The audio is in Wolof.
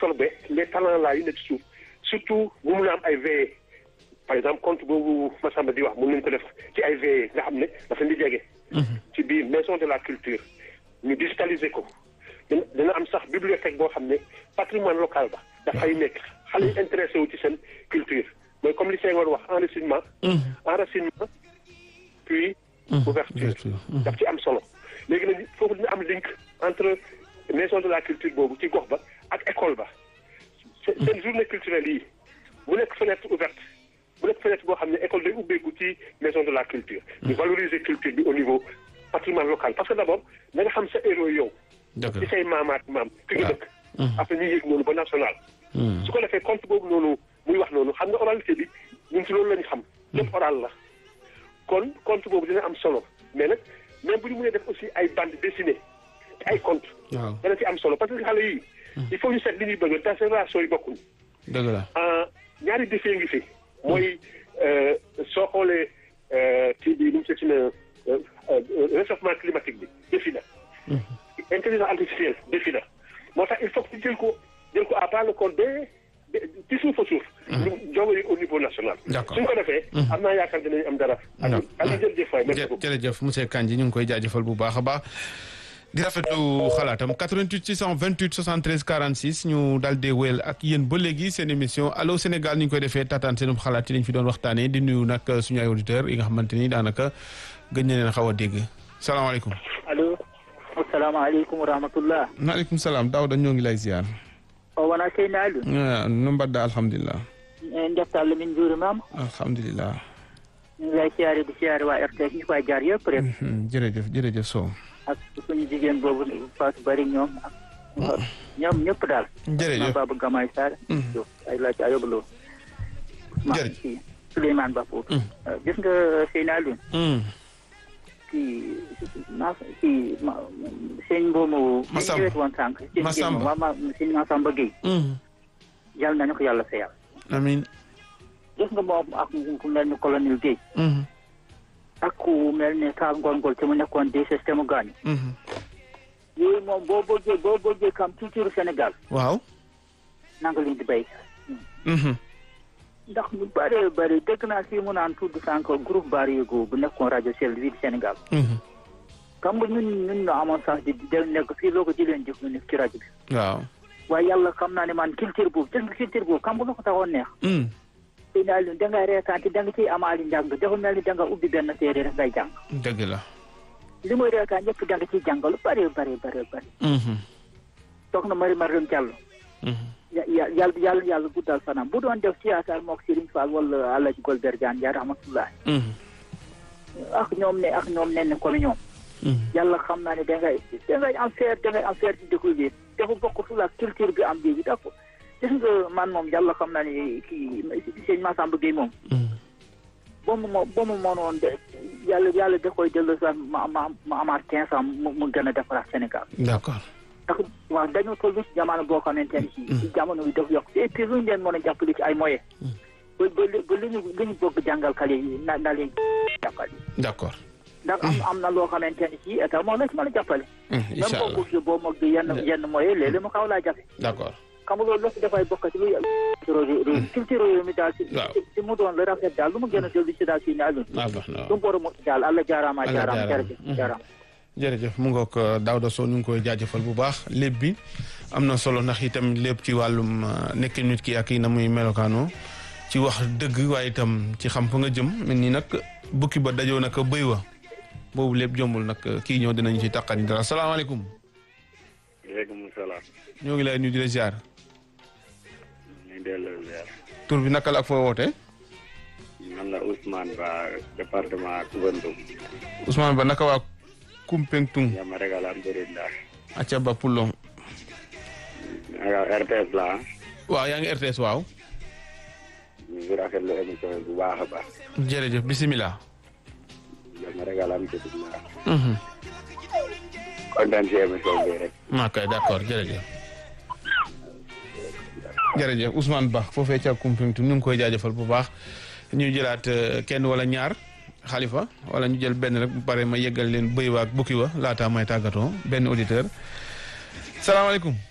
absorber les talents là yu nekk ci suuf surtout bu mun a am ay veillées par exemple compte boobu Massamba di wax mun nañu ko def ci ay veillées nga xam ne dafa di jege. ci biir maison de la culture ñu digitaliser ko dina dina am sax bibliothèque boo xam ne patrimoine local ba dafay nekk xale yi intéressé wu ci seen culture mooy comme li Senghor wax enracinement enracinement puis ouverture daf ci am solo léegi nag foofu dina am link entre maison de la culture boobu ci gox ba ak école ba seen journée culturelle yi bu nekk fenêtre ouverte bu nekk fenêtre boo xam ne école day ubbeeku ci maison de la culture ñu valoriser culture bi au niveau patrimoine local parce que d'abord da nga xam sa héros yow ci say maamaat maam fi nga dëkk après ñu yéeg noonu ba national su ko defee compte boobu noonu muy wax noonu xam nga oralité bi ñun ci loolu lañu xam lépp oral la kon compte boobu dina am solo mais nag même bu ñu mënee def aussi ay bande dessinée ay compte dana ci am solo parce que xale yii il faut ñu seet li ñuy bëgg te génération yi bokkuñ dëgg la ñaari défi ngi fi mooy soo xoolee kii bi nu mu seeti na réchauffement climatique bi défi la intelligence artificielle défi la moo tax il faut que ñu jël ko jël ko à bras le corps ba ci suuf a suuf ñu jóge au niveau national suñ ko defee am naa yaakaar dinañu am dara ak jërëjëf waay merci beaucoup jërëjëf monsieur Kandji ñu ngi koy jaajëfal bu baax a baax di rafetlu xalaatam 88 628 73 46 ñu daal di wéyal ak yéen ba léegi seen émission allo Sénégal ni ñu koy defee tataan seen xalaat yi lañ fi doon waxtaanee di nuyu nag suñu ay auditeurs yi nga xamante ni daanaka gëj na leen xaw a dégg salaamaaleykum. allo. asalaamaaleykum wa rahmatullah. maaleykum salaam Daouda ñoo ngi lay ziar. o wona seyni aliou no mbaɗɗa alhamdulillah en defta allah min juurimama alhamdulillah ñu ngi lay siyaare di siyaare waa RTS ñu koy jaar yëpp rek jërëjëf jërëjëf Sow ak suñu jigéen boobu Fatou Bari ñoom ak ñoom ñëpp daal jërëjëf Baba Gamay Sarr ay laaj ayoba loo jërëjëf Souleymane Ba foofu gis nga seyni aliou kii ma kii sëñ mboomu Massamba ñëwet woon sànq Massamba ma sëñ Massamba Gueye yàlla nañu ko yàlla fayal amiin gis nga moom ak ku mel ni colonel Gueye ak ku mel ni ka ngongol te mu nekkoon des système gaañu yooyu moom boo bëggee boo bëggee kam culture Sénégal waaw nanga leen di béy ndax ñu bëree bëri dégg naa fii mu naan tudd sànq groupe Barigo bu nekkoon rajo Sel wi di Sénégal xam nga ñun ñun ñoo amoon sax di de nekk fii loo ko jëleen jëf ñu nekk ci rajo bi waaw waaye yàlla xam naa ne man culture boobu gis nga culture boobu xam nga lu ko taxoon neex sëy naa leen da ngay reetaan te da nga ciy amaali njàng dafa mel ni da nga ubbi benn téere rek ngay jàng dëgg la li muy reetaan ñëpp da nga ciy jàng lu bari bari bari bari soxna Mari Mariam Diallo yàlla yàlla yàlla guddal fanam bu doon def théâtre mook Serigne Fall wala Alaji Golbert Diagne yaa rahmatullahi ak ñoom ne ak ñoom nen ne comme ñoom yàlla xam naa ne da ngay da ngay am fier da ngay am fier ci dëkk bi dafa bokk fu la culture bi am léegi dafa gis nga man moom yàlla xam naa ne kii sëñ Massamba Gueye moom ba mu mo ba mu mënoon de yàlla yàlla da koy dellu sax ma ma ma amaat quinze ans mu mu gën a defaraat Sénégal d'accord ndax waaw dañoo toll ci jamono boo xamante ne ci ci jamono bi dafa yokk et puis lu ñu leen mën a jàppale ci ay moyens ba ba ba li ñu li ñu bëgg jàngal xale yi na na leen jàppale d'accord ndax am am na loo xamante ne ci état moo la ci mën a jàppale même incha boo allah bëggee boo mog yenn yenn moyens léeg-léeg mu xaw laa jafe d'accord xam nga loolu lépp dafay bokk ci lu culture réew mi daal ci waaw ci mu doon la rafet daal lu mu gën a dellu ci daal si ne alun ah baax na lu mu war a mot daal allah jaaraama Allah jaaraama jaaraama. jërëjëf jaaraama jërëjëf mu ngoog Daouda Sow ñu ngi koy jaajëfal bu baax lépp bi am na solo ndax itam lépp ci wàllum nekk nit ki ak yi na muy melokaanoo ci wax dëgg waaye itam ci xam fa nga jëm mel ni nag bukki ba dajoo nag bëy wa boobu lépp jombul nag kii ñëw dinañu ci taqani dara salaamaaleykum waaleykum salaam. ñoo ngi lay nuyu di la ziar ñu ngi delloo ziar. tur bi naka la ak foo wootee man la Ousmane Ba département Koubentoum. Ousmane Ba naka waa Kumpentung yama rek alhamdulilah. acca ba Pullong naka RTS la ah. waaw yaa ngi RTS waaw ñu ngi rafetlu émission bi bu baax a baax. jërëjëf bisimilah yama rek alhamdulilah. kontaan si émission bi rek. maa kay d'accord jërëjëf jërëjëf Ousmane Ba foofee ca Kumpentung ñu ngi koy jaajëfal bu baax ñu jëlaat euh, kenn wala ñaar xalifa wala ñu jël benn rek bu pare ma yeggal leen bëy wa ak bukki wa laataa may tàggatoo benn auditeur salaamaaleykum